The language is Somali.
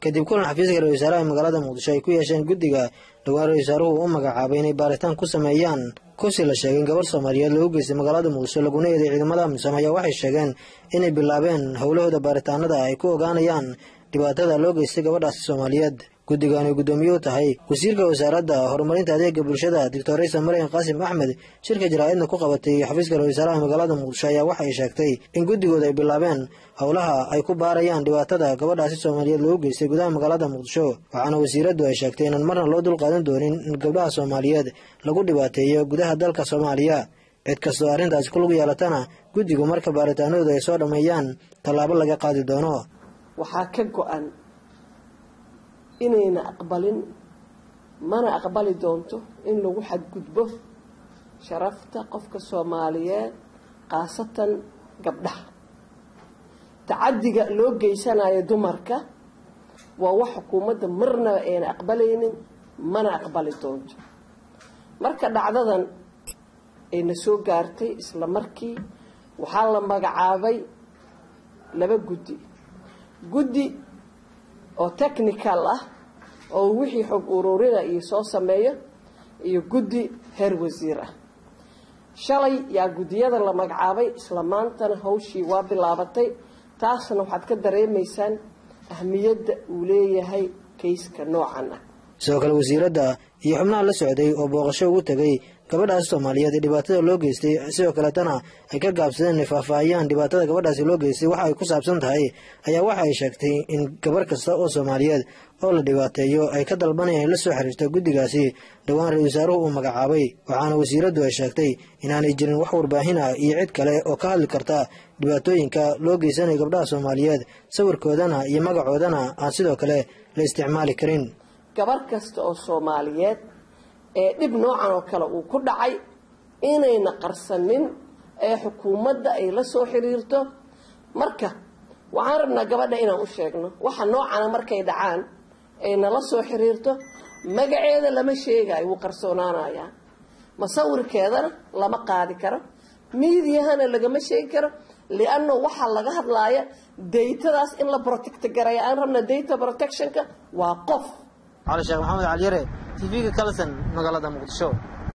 kadib kulan xafiiska ra-isul wasaaraha magaalada muqdisho ay ku yeesheen guddiga dhowaan ra-isul wasaaruhu u magacaabay inay baaritaan ku sameeyaan kursi la sheegay in gabarh soomaaliyeed loogu geystay magaalada muqdisho laguna eeday ciidamada amisom ayaa waxay sheegeen inay bilaabeen howlahooda baaritaanada ay ku ogaanayaan dhibaatada loo geystay gabadhaasi soomaaliyeed guddigan ay guddoomiye u tahay wasiirka wasaaradda horumarinta adeega bulshada doctor raysa maryan qaasim axmed shirka jaraa'idna ku qabatay xafiiska ra-isul wasaaraha magaalada muqdisho ayaa waxa ay sheegtay in guddigooda ay bilaabeen howlaha ay ku baarayaan dhibaatada gabadhaasi soomaaliyeed loogu geystay gudaha magaalada muqdisho waxaana wasiiraddu ay sheegtay inaan marna loo dulqaadan doonin in gabdhaha soomaaliyeed lagu dhibaateeyo gudaha dalka soomaaliya cid kastoo arrintaasi ku lug yeelatana guddigu marka baaritaanadooda ay soo dhammeeyaan tallaabo laga qaadi doono waxaa ka go-an inayna aqbalin mana aqbali doonto in lagu xadgudbo sharafta qofka soomaaliyeed khaasatan gabdhaha tacadiga loo geysanayo dumarka waa wax xukuumadda marnaba ayna aqbalaynin mana aqbali doonto marka dhacdadan ayna soo gaartay isla markii waxaa la magacaabay laba guddi guddi oo technical ah oo wixii xog ururina iyo soo sameeyo iyo guddi heer wasiir ah shalay yaa guddiyada la magacaabay isla maantana hawshii waa bilaabatay taasna waxaad ka dareemaysaan ahmiyadda uu leeyahay kayska noocan ah sidoo kale wasiiradda iyo xubnaha la socday oo booqasho ugu tegay gabadhaasi soomaaliyeed ee dhibaatada loo geystay sidoo kaleetana ay ka gaabsadeen inay faahfaahiyaan dhibaatada gabadhaasi loo geystay waxa ay ku saabsan tahay ayaa waxa ay sheegtay in gabarh kasta oo soomaaliyeed oo la dhibaateeyo ay ka dalbanayaan in la soo xiriirto guddigaasi dhowaan ra-isul wasaaruhu uu magacaabay waxaana wasiiraddu ay sheegtay inaanay jirin wax warbaahin ah iyo cid kale oo ka hadli karta dhibaatooyinka loo geysanayo gabdhaha soomaaliyeed sawirkoodana iyo magacoodana aan sidoo kale la isticmaali karin gabarh kasta oo soomaaliyeed ee dhib noocan oo kale uu ku dhacay inayna qarsanin ee xukuumadda ay la soo xiriirto marka waxaan rabnaa gabadha inaan u sheegno waxa noocana markay dhacaan ay nala soo xiriirto magaceeda lama sheegayo wuu qarsoonaanayaa masawirkeedana lama qaadi karo miidiyahana lagama sheegi karo lianno waxaa laga hadlaaya daytadaas in la protect garaya aan rabna data protectionka waa qof cali sheekh maxamed caliyare tv-ga kalson magaalada muqdisho